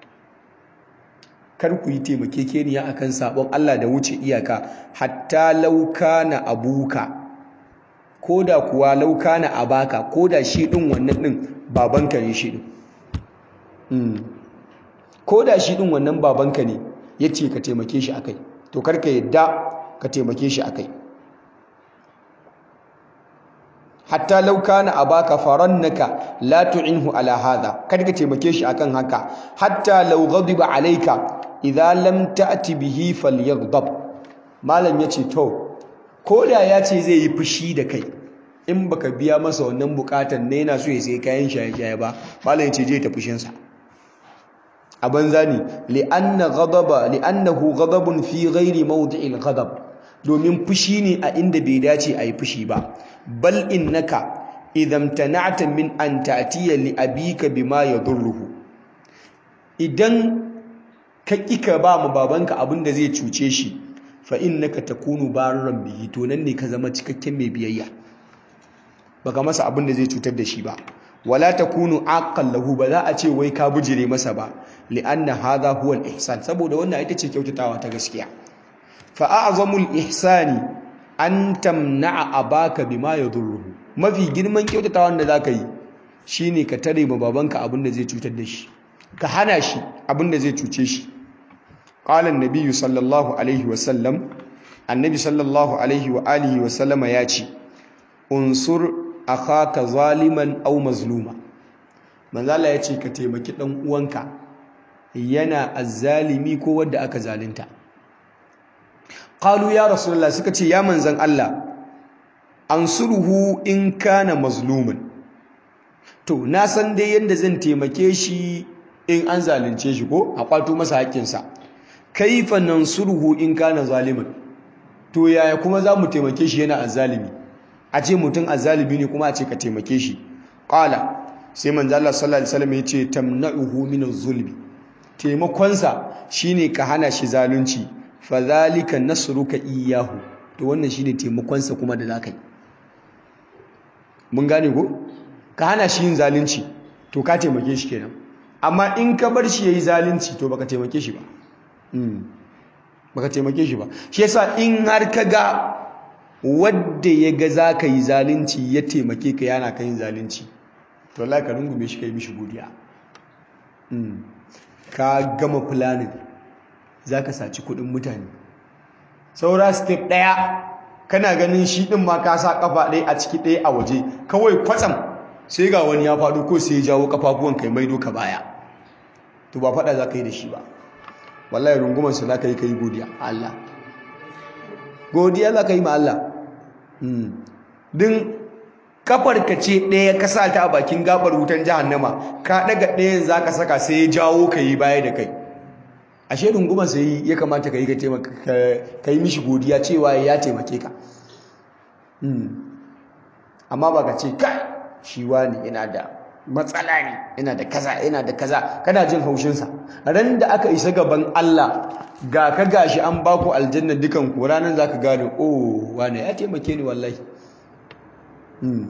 kar ku yi taimakekeniya akan sabon Allah da wuce iyaka hatta lauka na abuka koda kuwa lauka na abaka koda shi din wannan din babanka ne shi din koda shi din wannan babanka ne yace ka taimake shi akai to kar ka yadda ka taimake shi akai hatta law kana abaka farannaka la tu'inhu ala hadha kada ka taimake shi akan haka hatta law ghadiba alayka idza lam ta'ti bihi falyaghdab malam yace to koda yace zai yi fushi da kai in baka biya masa wannan bukatan ne yana so ya sai kayan shaye-shaye ba malam yace je ta fushin sa a banza ne li'anna ghadaba li'annahu ghadabun fi ghairi mawdi'il ghadab domin fushi ne a inda bai dace a yi fushi ba bal innaka idan tana'ta min an ta'tiya li abika bima yadurruhu idan ka kika ba mu babanka abin da zai cuce shi fa innaka takunu barran bihi to nan ne ka zama cikakken mai biyayya baka masa abin da zai cutar da shi ba wala takunu aqal lahu ba za a ce wai ka bujire masa ba li'anna hadha huwa al-ihsan saboda wannan ita ce kyautatawa ta gaskiya fa a'zamul ihsani an tamna'a abaka bima yadurruhu mafi girman kyautatawan da zaka yi shine ka tare ma babanka abin da zai cutar da shi ka hana shi abin da zai cuce shi qala an-nabiy sallallahu alaihi wa sallam annabi sallallahu alaihi wa alihi wa sallama ya ce unsur akhaka zaliman aw mazluma manzo Allah ya ce ka taimaki dan uwanka yana azzalimi ko wanda aka zalunta qalu ya rasulullah suka ce ya manzon Allah ansuruhu in kana mazluman to na san dai yanda zan taimake shi in an zalunce shi ko a kwato masa haƙƙinsa kaifa nansuruhu in kana zaliman to yaya kuma za mu taimake shi yana azzalimi a ce mutum azzalimi ne kuma a ce ka taimake shi qala sai manzo Allah sallallahu alaihi wasallam ya ce tamna'uhu min az-zulmi taimakonsa shine ka hana shi zalunci fa zalika nasruka iyyahu to wannan shine taimakonsa kuma da zakai mun gane ko ka hana shi yin zalunci to ka taimake shi kenan amma in ka bar shi yayi zalunci to baka taimake shi ba baka taimake shi ba shi yasa in har ka ga wadda ya ga za ka yi zalunci ya taimake ka yana ka yin zalunci to Allah ka rungume shi ka yi mishi godiya ka gama planning za ka saci kudin mutane saura step ɗaya kana ganin shi ɗin ma ka sa ƙafa ɗaya a ciki ɗaya a waje kawai kwatsam sai ga wani ya faɗo ko sai ya jawo ƙafafuwan kai maido ka baya to ba faɗa za ka yi da shi ba wallahi rungumansa za ka yi ka yi godiya Allah godiya za ka yi ma Allah din kafar ka ce ɗaya ka sa ta a bakin gabar wutan jahannama ka ɗaga ɗayan za ka saka sai ya jawo ka yi baya da kai ashe rungumar sai ya kamata ka yi ka yi mishi godiya cewa ya taimake ka amma ba ka ce kai shi wani yana da matsala ne yana da kaza yana da kaza kana jin haushinsa ran da aka isa gaban Allah ga ka gashi an baku aljanna dukan ku ranan zaka gane oh wane ya taimake ni wallahi hmm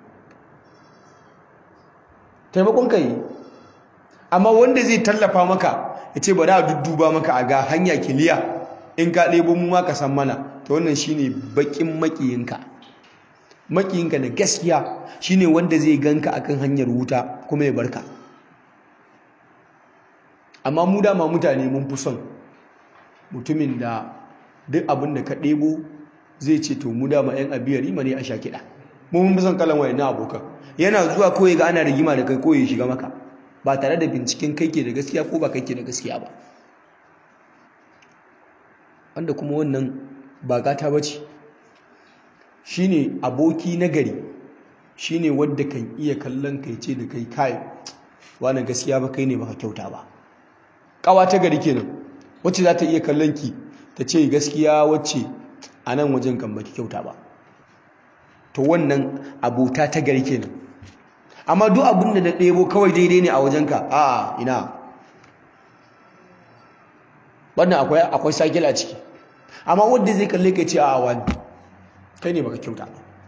taimakon kai amma wanda zai tallafa maka ya ce bari a dudduba maka a ga hanya kiliya in ka ɗebo mu ma ka san mana to wannan shine bakin makiyinka makiyinka na gaskiya shine wanda zai ganka akan hanyar wuta kuma ya barka amma mu dama mutane mun fi son mutumin da duk abin da ka ɗebo zai ce to mu dama yan abiyar rima ne a sha kiɗa mu mun fi son kalan wayan abokan yana zuwa kawai ga ana rigima da kai ko ya shiga maka ba tare da binciken kai ke da gaskiya ko ba kai ke da gaskiya ba wanda kuma wannan ba gata ba ce shine aboki nagari shine wadda kan iya kallon kai ce da kai kai wani gaskiya ba kai ne baka kyauta ba kawa ta gari kenan wacce za ta iya kallon ki ta ce gaskiya wacce a nan wajen kan baki kyauta ba to wannan abota ta gari kenan amma duk abin da na ɗebo kawai daidai ne a wajenka a ina wannan akwai akwai sakil a ciki amma wanda zai kalle ka ce a wani kai ne baka kyauta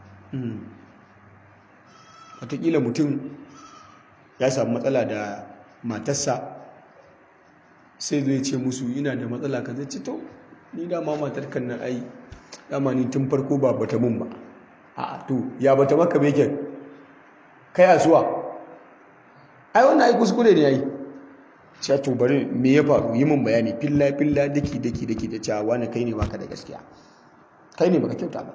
wataƙila mutum ya samu matsala da matarsa sai zai ce musu ina da matsala ka zai ce to ni dama matar kan nan ai dama ni tun farko ba bata mun ba a to ya bata maka beken kai asuwa ai wannan ai kuskure ne yayi sai to bari me ya faru yi min bayani filla filla daki daki daki da cewa wani kai ne baka da gaskiya kai ne baka kyauta ba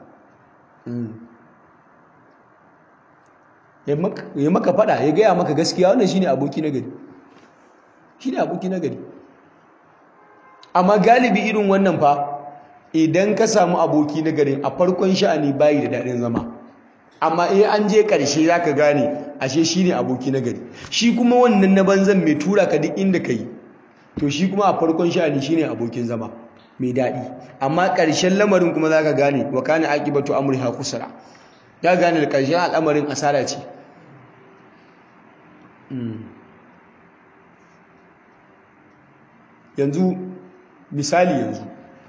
ya maka fada ya gaya maka gaskiya wannan shine aboki na gari shine aboki na gari amma galibi irin wannan fa idan ka samu aboki na gari a farkon sha'ani bayi da daɗin zama amma eh an je ƙarshe za ka gane ashe shine aboki na gari shi kuma wannan na banzan mai tura ka duk inda ka yi to shi kuma a farkon sha'ani shine abokin zama mai daɗi amma ƙarshen lamarin kuma za ka gane wa kana aqibatu amriha khusra ya gane da ƙarshen al'amarin asara ce yanzu misali yanzu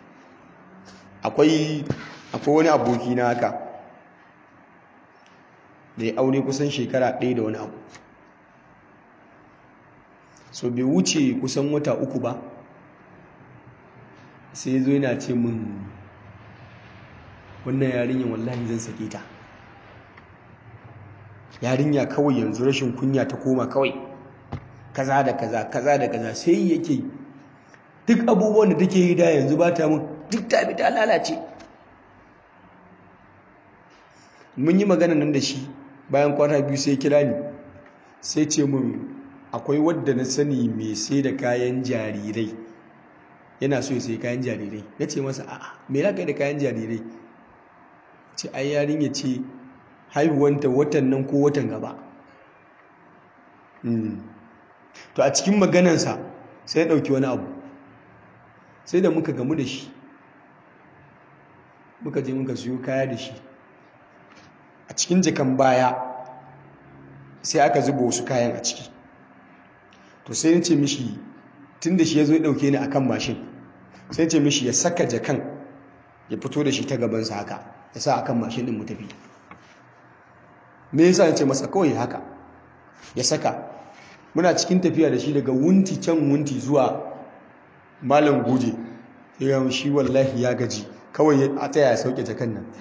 akwai akwai wani aboki na haka da ya aure kusan shekara ɗaya da wani abu so bai wuce kusan wata uku ba sai zo yana ce min wannan yarinyar wallahi zan sake ta yarinya kawai yanzu rashin kunya ta koma kawai kaza da kaza kaza da kaza sai yake duk abubuwan da take yi da yanzu ba ta mun duk ta bi ta lalace mun yi magana nan da shi bayan kwana biyu sai kira ni sai ce mun akwai wadda na sani mai sai da kayan jarirai yana so ya sai kayan jarirai na ce masa a'a me za ka yi da kayan jarirai ce ai yarinya ce haihuwanta watan nan ko watan gaba to a cikin maganansa sai ya ɗauki wani abu sai da muka gamu da shi muka je muka siyo kaya da shi a cikin jakan baya sai aka zuba wasu kayan a ciki to sai ya ce mishi tun da shi ya zo ya ɗauke ni a kan mashin sai ce mishi ya saka jakan ya fito da shi ta gabansa haka ya sa a kan mashin ɗin mu tafi me yasa ya ce masa kawai haka ya saka muna cikin tafiya da shi daga wunti can wunti zuwa malam goje ya shi wallahi ya gaji kawai a tsaya ya sauke jakan nan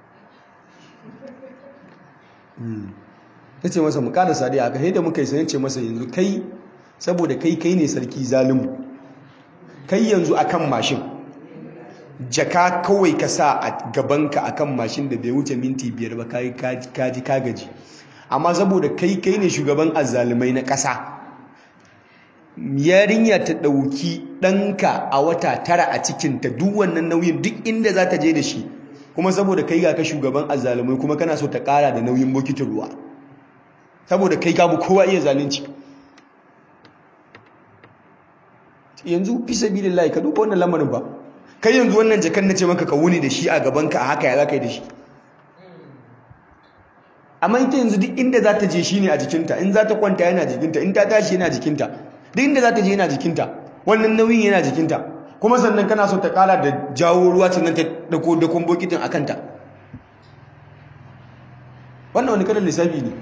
ya ce masa mu kada sadi aka haida muka yi sayan ce masa yanzu kai saboda kai kai ne sarki zalimu kai yanzu akan mashin jaka kawai ka sa a gabanka akan mashin da bai wuce minti biyar ba kaji kaji ka gaji amma saboda kai kai ne shugaban azzalumai na ƙasa yarinya ta ɗauki ɗanka a wata tara a cikinta duk wannan nauyin duk inda za ta je da shi kuma saboda kai ga ka shugaban azzalumai kuma kana so ta ƙara da nauyin bokitin ruwa saboda kai gabu kowa iya zalunci yanzu fi sabilillahi ka duba wannan lamarin ba kai yanzu wannan jakan na ce maka ka wuni da shi a gabanka a haka ya za ka yi da shi amma ita yanzu duk inda za ta je shi ne a jikinta in za ta kwanta yana jikinta in ta tashi yana jikinta duk inda za ta je yana jikinta wannan nauyin yana jikinta kuma sannan kana so ta kara da jawo ruwa sannan ta dako dakon bokitin a kanta wannan wani kalan lissafi ne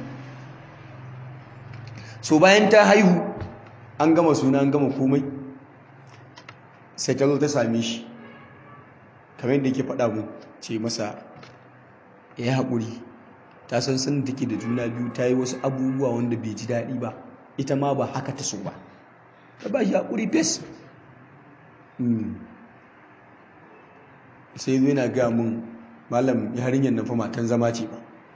so bayan ta haihu an gama suna an gama komai sai ta zo ta same shi kamar yadda yake faɗa mu ce masa ya haƙuri ta san sun take da juna biyu ta yi wasu abubuwa wanda bai ji daɗi ba ita ma ba haka ta so ba ta ba shi haƙuri fes sai zo yana gaya mun malam yarinyar nan fa matan zama ce ba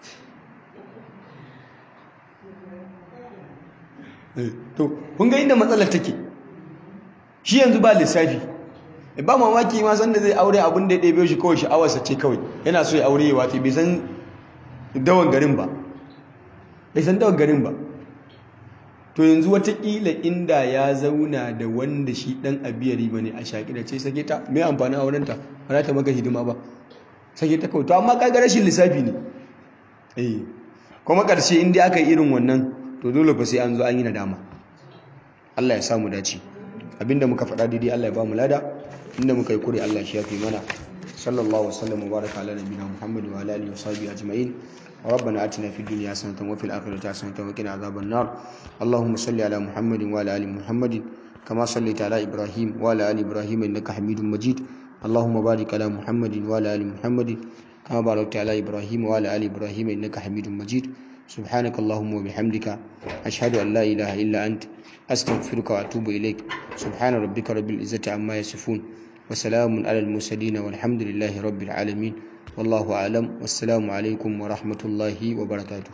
to kun ga inda matsalar take shi yanzu ba lissafi ba mamaki ma sanda zai aure abin da ya ɗebe shi kawai sha'awarsa ce kawai yana so ya aure ya wace bai san dawan garin ba bai san dawan garin ba to yanzu watakila inda ya zauna da wanda shi ɗan abiyari ba ne a shaƙi da ce sake ta mai amfani aurenta ba za ta maka hidima ba sake ta kawai to amma kaga rashin lissafi ne eh kuma ƙarshe inda aka yi irin wannan to dole fa sai an zo an yi nadama Allah ya samu dace abinda muka faɗa daidai Allah ya ba mu lada inda muka yi kure Allah shi yafi mana sallallahu wasallam wa baraka ala nabiyina Muhammad wa ala alihi wa sahbihi ajma'in ربنا آتنا في الدنيا حسنة وفي الآخرة حسنة وقنا عذاب النار اللهم صل على محمد وعلى آل محمد كما صليت على إبراهيم وعلى آل إبراهيم إنك حميد مجيد اللهم بارك على محمد وعلى آل محمد كما باركت على إبراهيم وعلى آل إبراهيم إنك حميد مجيد سبحانك اللهم وبحمدك أشهد أن لا إله إلا أنت أستغفرك وأتوب إليك سبحان ربك رب العزة عما يصفون وسلام على المرسلين والحمد لله رب العالمين والله أعلم والسلام عليكم ورحمة الله وبركاته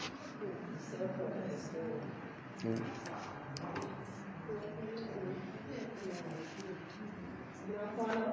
Thank you.